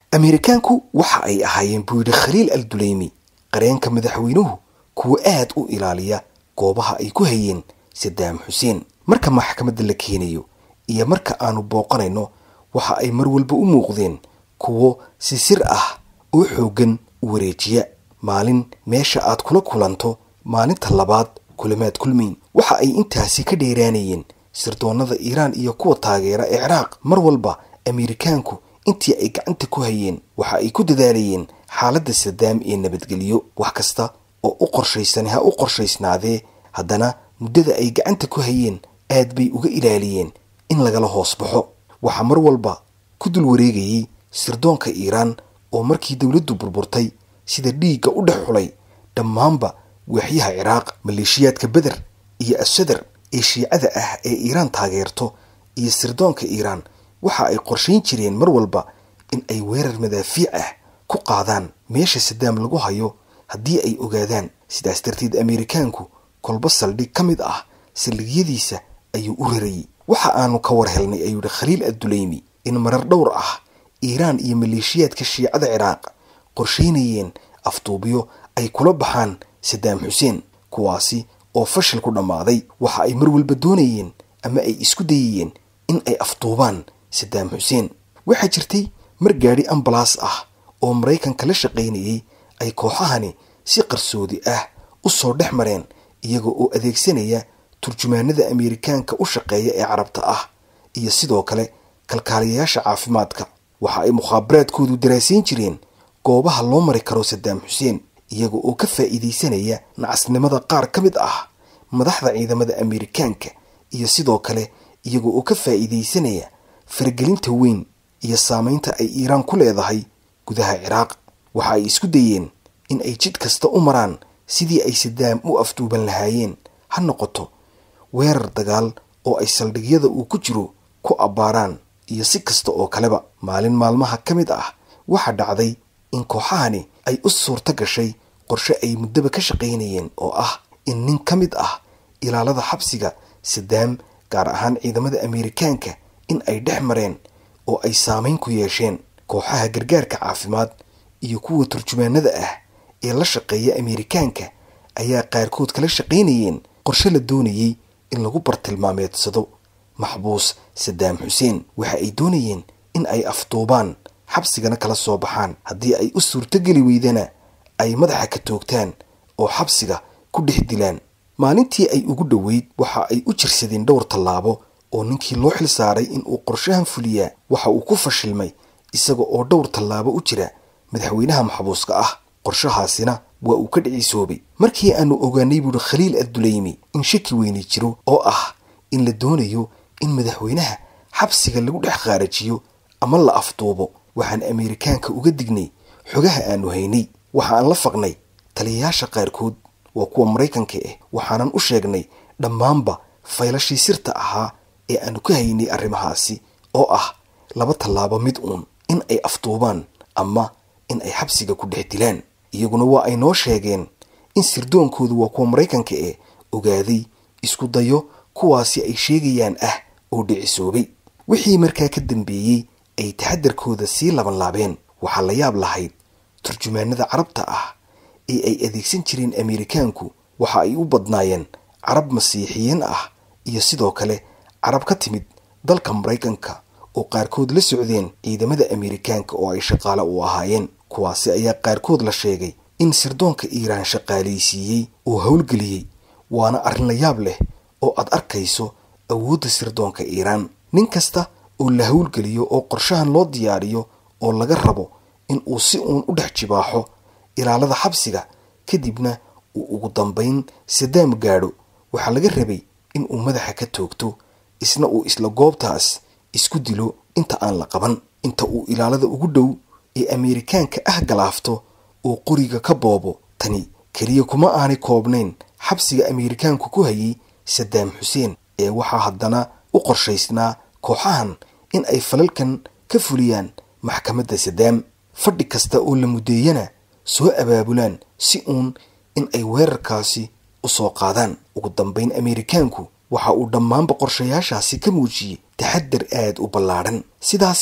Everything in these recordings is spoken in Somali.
ameerikaanku waxa ay ahaayeen buu yidhi khaliil al duleymi qareenka madaxweynuhu kuwa aad u ilaaliya goobaha ay ku hayeen sadaam xuseen marka maxkamadda la keenayo iyo marka aanu booqanayno waxa ay mar walba u muuqdeen kuwo si sir ah oo xooggan u wareejiya maalin meesha aad kula kulanto maalinta labaad kulamaad kulmayn waxa ay intaasi ka dheeraanayeen sirdoonnada iiraan iyo kuwa taageera ee ciraaq mar walba ameerikaanku intii ay gacanta ku hayeen waxa ay ku dadaalayeen xaaladda sadaam ee nabadgelyo wax kasta oo u qorshaysan ha u qorshaysnaadee haddana muddada ay gacanta ku hayeen aad bay uga ilaaliyeen in lagala hoos baxo waxaa mar walba ku dul wareegayey sirdoonka iiraan oo markii dowladdu burburtay sida dhiigga u dhex xulay dhammaanba waaxyaha ciraaq maleeshiyaadka beder iyo asadar ee shiicada ah ee iiraan taageerto iyo sirdoonka iiraan waxa ay qorshayn jireen mar walba in ay weerar madaafiic ah ku qaadaan meesha sadaam lagu hayo haddii ay ogaadaan sidaas darteed ameerikaanku kolba saldhig ka mid ah saldhigyadiisa ayuu u rarayey waxa aanu ka war helnay ayuu yihi khaliil adduleymi in marar dhowr ah iiraan iyo maleeshiyaadka shiicada ciraaq qorshaynayeen afduubyo ay kula baxaan sadaam xuseen kuwaasi oo fashil ku dhammaaday waxa ay mar walba doonayeen ama ay isku dayayeen in ay afduubaan sadaam xuseen waxaa jirtay mar gaadhi ambalaas ah oo maraykanka la shaqaynayey ay kooxahani si qarsoodi ah u soo dhex mareen iyaga oo adeegsanaya turjumaanada ameerikaanka u shaqeeya ee carabta ah iyo sidoo kale kalkaaliyayaasha caafimaadka waxa ay mukhaabaraadkoodu daraasayn jireen goobaha loo mari karo sadaam xuseen iyaga oo ka faa'iidaysanaya nacasnimada qaar ka mid ah madaxda ciidamada ameerikaanka iyo sidoo kale iyaga oo ka faa'iidaysanaya faragelinta weyn iyo saamaynta ay iiraan ku leedahay gudaha ciraaq waxa ay isku dayeen in ay jid kasta u maraan sidii ay sadaam u afduuban lahaayeen ha noqoto weerar dagaal oo ay saldhigyada uu ku jiro ku abbaaraan iyo si kasta oo kaleba maalin maalmaha ka mid ah waxaa dhacday in kooxahani ay u suurto gashay qorshe ay muddaba ka shaqaynayeen oo ah in nin ka mid ah ilaalada xabsiga sadaam gaar ahaan ciidamada ameerikaanka in ay dhex mareen oo ay saamayn ku yeesheen kooxaha gargaarka caafimaad iyo kuwa turjumaanada ah ee la shaqeeya ameerikaanka ayaa qaarkood kala shaqaynayeen qorshe la doonayey in lagu bartilmaameedsado maxbuus sadaam xuseen waxa ay doonayeen in ay afduubaan xabsigana kala soo baxaan haddii ay u suurtogeli weydana ay madaxa ka toogtaan oo xabsiga ku dhex dilaan maalintii ay ugu dhoweyd waxa ay u jirsadeen dhowr tallaabo oo ninkii loo xil saaray in uu qorshahan fuliyaa waxa uu ku fashilmay isaga oo dhowr tallaabo u jira madaxweynaha maxbuuska ah qorshahaasina waa uu ka dhicisoobay markii aanu ogaanay buuhi khaliil adduleymi in shaki weyni jiro oo ah in la doonayo in madaxweynaha xabsiga lagu dhex khaarajiyo ama la afduubo waxaan ameerikaanka uga dignay xogaha aanu haynay waxa aan la faqnay taliyayaasha qaarkood waa kuwa maraykanka ah waxaanan u sheegnay dhammaanba faylashii sirta ahaa ee aanu ka haynay arrimahaasi oo ah laba tallaabo mid uun in ay afduubaan ama in ay xabsiga ku dhex dilaan iyaguna waa ay noo sheegeen in sirdoonkoodu waa kuwa maraykanka ee ogaaday isku dayo kuwaasi ay sheegayaan ah oo dhicisoobay wixii markaa ka dambeeyey ay taxadarkooda sii labanlaabeen waxaa la yaab lahayd turjumaanada carabta ah ee ay adeegsan jireen ameerikaanku waxa ay u badnaayeen carab masiixiyiin ah iyo sidoo kale carab ka timid dalka maraykanka oo qaarkood la socdeen ciidamada ameerikaanka oo ay shaqaale u ahaayeen kuwaasi ayaa qaarkood la sheegay in sirdoonka iiraan shaqaalaysiiyey oo howlgeliyey waana arrin la yaab leh oo aad arkayso awoodda sirdoonka iiraan nin kasta oo la howlgeliyo oo qorshahan loo diyaariyo oo laga rabo in uu si uun u dhex jibaaxo ilaalada xabsiga kadibna uu ugu dambayn sadaam gaadho waxaa laga rabay in uu madaxa ka toogto isna uu isla goobtaas isku dilo inta aan la qaban inta uu ilaalada ugu dhow ee ameerikaanka ah galaafto oo qoriga ka boobo tani keliya kuma aanay koobnayn xabsiga ameerikaanku ku hayay sadaam xuseen ee waxaa haddana u qorshaysnaa kooxahan in ay falalkan ka fuliyaan maxkamadda sadaam fadhi kasta oo la muddeeyana soo abaabulaan si uun in ay weerarkaasi u soo qaadaan ugu dambayn ameerikaanku waxa uu dhammaanba qorshayaashaasi ka muujiyey taxadar aad u ballaadhan sidaasi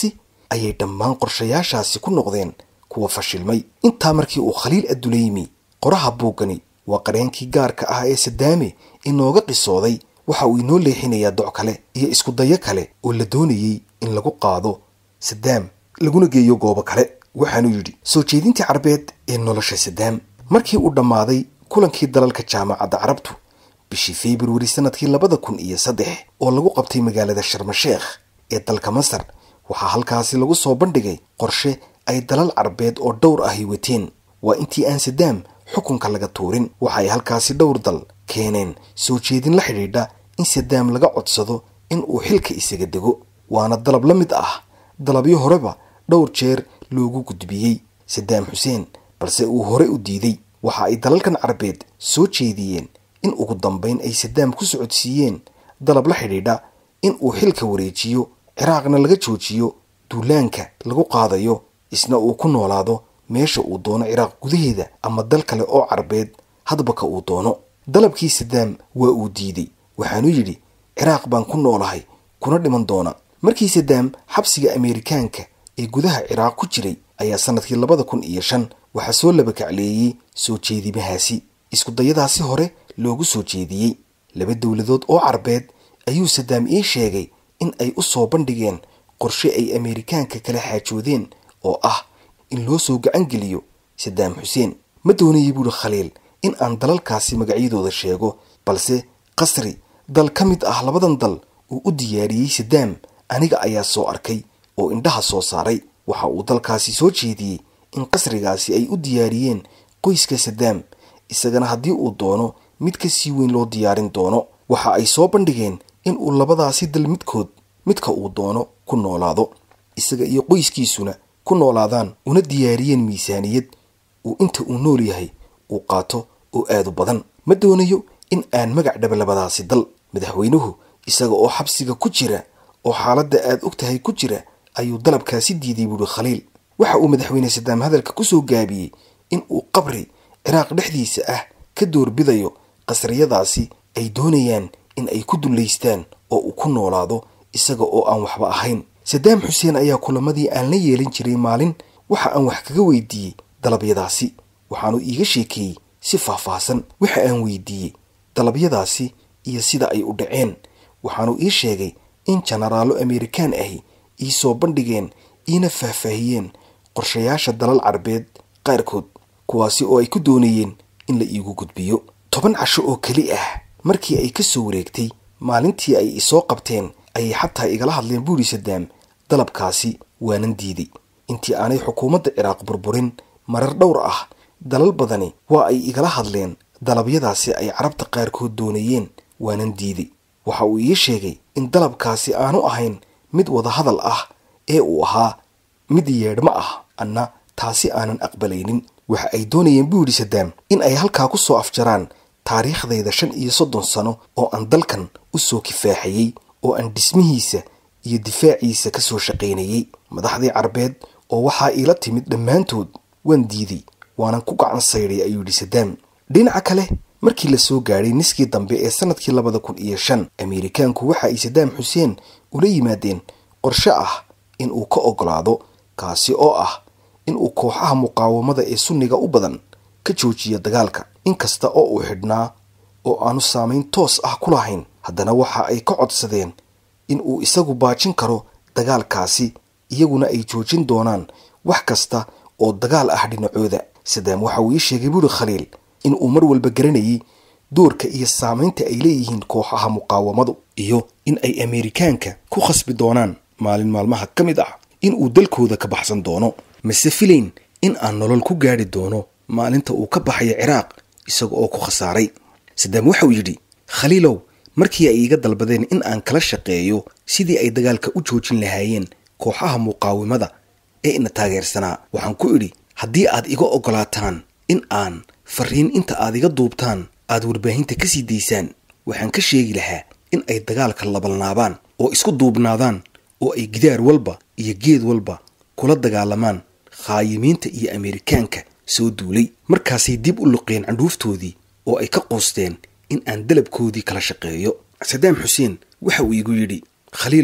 ayay dhammaan qorshayaashaasi ku noqdeen kuwa fashilmay intaa markii uu khaliil adduleymi qoraha buuggani waa qareenkii gaarka ah ee sadaame inooga qisooday waxa uu inoo leexinayaa doc kale iyo isku dayo kale oo la doonayey in lagu qaado sadaam laguna geeyo goobo kale waxaanuu yidhi soo jeedintii carbeed ee nolosha sadaam markii uu dhammaaday kulankii dalalka jaamacadda carabtu bishii februari sanadkii labada kun iyo saddex oo lagu qabtay magaalada sharmasheekh ee dalka masar waxaa halkaasi lagu soo bandhigay qorshe ay dalal carbeed oo dhowr ahi wateen waa intii aan sadaam xukunka laga tuurin waxa ay halkaasi dhowr dal keeneen soo jeedin la xidhiidha in sadaam laga codsado in uu xilka isaga dego waana dalab la mid ah dalabyo horeba dhowr jeer loogu gudbiyey sadaam xuseen balse uu hore u diiday waxa ay dalalkan carbeed soo jeediyeen in ugu dambayn ay sadaam ku socodsiiyeen dalab la xidhiidha in uu xilka wareejiyo ciraaqna laga joojiyo duulaanka lagu qaadayo isna uu ku noolaado meesha uu doono ciraaq gudaheeda ama dal kale oo carbeed hadba ka uu doono dalabkii sadaam waa uu diiday waxaanuu yidhi ciraaq baan ku noolahay kuna dhiman doona markii sadaam xabsiga ameerikaanka ee gudaha ciraaq ku jiray ayaa sanadkii labada kun iyo shan waxaa soo labakacleeyey soo jeedimahaasi iskudayadaasi hore loogu soo jeediyey laba dowladood oo carbeed ayuu sadaam ii sheegay in ay u soo bandhigeen qorshe ay ameerikaanka kala xaajoodeen oo ah in loo soo gacan geliyo sadaam xuseen ma doonayay buuhi khaliil in aan dalalkaasi magacyadooda sheego balse qasri dal ka mid ah labadan dal uu u diyaariyey sadaam aniga ayaa soo arkay oo indhaha soo saaray waxa uu dalkaasi soo jeediyey in qasrigaasi ay u diyaariyeen qoyska sadaam isagana haddii uu doono mid ka sii weyn loo diyaarin doono waxa ay soo bandhigeen in uu labadaasi dal midkood midka uu doono ku noolaado isaga iyo qoyskiisuna ku noolaadaan una diyaariyeen miisaaniyad uu inta uu nool yahay uu qaato oo aad u badan ma doonayo in aan magac dhaba labadaasi dal madaxweynuhu isaga oo xabsiga ku jira oo xaaladda aad og tahay ku jira ayuu dalabkaasi diiday buuhi khaliil waxa uu madaxweyne sadaam hadalka ku soo gaabiyey in uu qabri ciraaq dhexdiisa ah ka doorbidayo qasriyadaasi ay doonayaan in ay ku dullaystaan oo uu ku noolaado isaga oo aan waxba ahayn sadaam xuseen ayaa kulamadii aan la yeelin jiray maalin waxa aan wax kaga weydiiyey dalabyadaasi waxaanu iiga sheekeeyey si faahfaahsan waxa aan weydiiyey dalabyadaasi iyo sida ay u dhaceen waxaanu ii sheegay in jenaraallo ameerikaan ahi ii soo bandhigeen iina faahfaahiyeen qorshayaasha dalal carbeed qaarkood kuwaasi oo ay ku doonayeen in la iigu gudbiyo toban casho oo keli ah markii ay ka soo wareegtay maalintii ay isoo qabteen ayay xataa igala hadleen buuri sadaam dalabkaasi waanan diiday intii aanay xukuumadda ciraaq burburin marar dhowr ah dalal badani waa ay igala hadleen dalabyadaasi ay carabta qaarkood doonayeen waanan diiday waxa uu ii sheegay in dalabkaasi aanu ahayn mid wadahadal ah ee uu ahaa mid yeedhmo ah anna taasi aanan aqbalaynin waxa ay doonayeen buu yidhi sadaam in ay halkaa ku soo afjaraan taariikhdayda shan iyo soddon sano oo aan dalkan u soo kifaaxayey oo aan dhismihiisa iyo difaaciisa ka soo shaqaynayey madaxdii carbeed oo waxaa iila timid dhammaantood waan diiday waanan ku gacan saydhay ayuu yidhi sadaam dhinaca kale markii la soo gaadhay niskii dambe ee sanadkii labada kun iyo shan ameerikaanku waxa ay sadaam xuseen ula yimaadeen qorshe ah in uu ka ogolaado kaasi oo ah in uu kooxaha muqaawamada ee sunniga u badan ka joojiyo dagaalka inkasta oo uu xidhnaa oo aanu saamayn toos ah ku lahayn haddana waxa ay ka codsadeen in uu isagu baajin karo dagaalkaasi iyaguna ay joojin doonaan wax kasta oo dagaal ah dhinacooda sadaam waxa uu ii sheegay buuri khaliil in uu mar walba garanayay doorka iyo saamaynta ay leeyihiin kooxaha muqaawamadu iyo in ay ameerikaanka ku khasbi doonaan maalin maalmaha ka mid ah in uu dalkooda ka baxsan doono mase filayn in aan nolol ku gaadhi doono maalinta uu ka baxayo ciraaq isaga oo ku khasaaray sadaam waxauu yidhi khaliilow markii ay iiga dalbadeen in aan kala shaqeeyo sidii ay dagaalka u joojin lahaayeen kooxaha muqaawimada ee ina taageersanaa waxaan ku idhi haddii aad iga ogolaataan in aan fariin inta aad iga duubtaan aad warbaahinta ka sii daysaan waxaan ka sheegi lahaa in ay dagaalka labalnaabaan oo isku duubnaadaan oo ay gidaar walba iyo geed walba kula dagaalamaan khaayimiinta iyo ameerikaanka soo duulay markaasay dib u luqeen candhuuftoodii oo ay ka quusteen in aan dalabkoodii kala shaqeeyo sadaam xuseen waxa uu igu yidhi khaliilow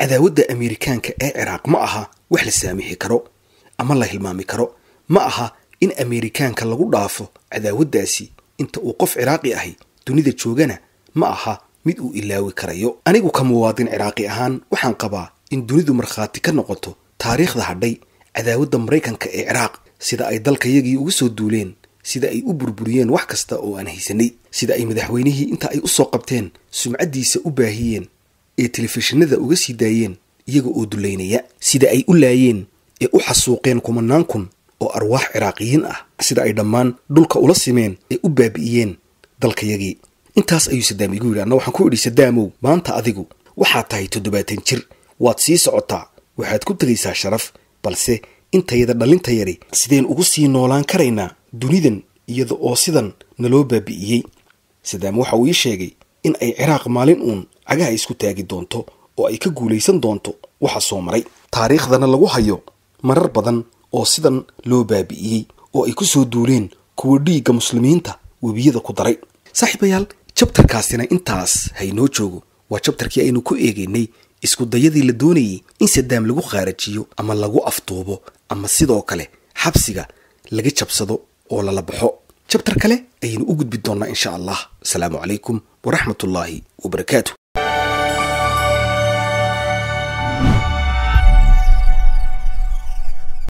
cadaawadda ameerikaanka ee ciraaq ma aha wax la saamixi karo ama la hilmaami karo ma aha in ameerikaanka lagu dhaafo cadaawaddaasi inta uu qof ciraaqi ahi dunida joogana ma aha mid uu ilaawi karayo anigu ka muwaadin ciraaqi ahaan waxaan qabaa in dunidu markhaati ka noqoto taariikhda hadhay cadaawadda maraykanka ee ciraaq sida ay dalkayagii uga soo duuleen sida ay u burburiyeen wax kasta oo aan haysanay sida ay madaxweynihii inta ay u soo qabteen sumcaddiisa u baahiyeen ee telefishinada uga sii daayeen iyaga oo dulaynaya sida ay u laayeen ee u xasuuqeen kumanaan kun oo arwaax ciraaqiyiin ah sida ay dhammaan dhulka ula simeen ee u baabi'iyeen dalkayagii intaas ayuu sadaam igu yidhi anna waxaan ku idhi sadaamow maanta adigu waxaad tahay toddobaatan jir waad sii socotaa waxaad ku tegaysaa sharaf balse intayada dhallinta yari sideen ugu sii noolaan karaynaa dunidan iyada oo sidan naloo baabi'iyey sadaam waxa uu ii sheegay in ay ciraaq maalin uun cagaha isku taagi doonto oo ay ka guulaysan doonto waxa soo maray taariikhdana lagu hayo marar badan oo sidan loo baabi'iyey oo ay ku soo duuleen kuwa dhiigga muslimiinta webiyada ku daray saaxiibayaal jabtarkaasina intaas haynoo joogo waa jabtarkii aynu ku eegaynay isku dayadii la doonayay in sadaam lagu khaarajiyo ama lagu afduubo ama sidoo kale xabsiga laga jabsado oo lala baxo jabtar kale ayaynu u gudbi doonnaa insha allah asalaamu calaykum waraxmatullaahi wabarakaatu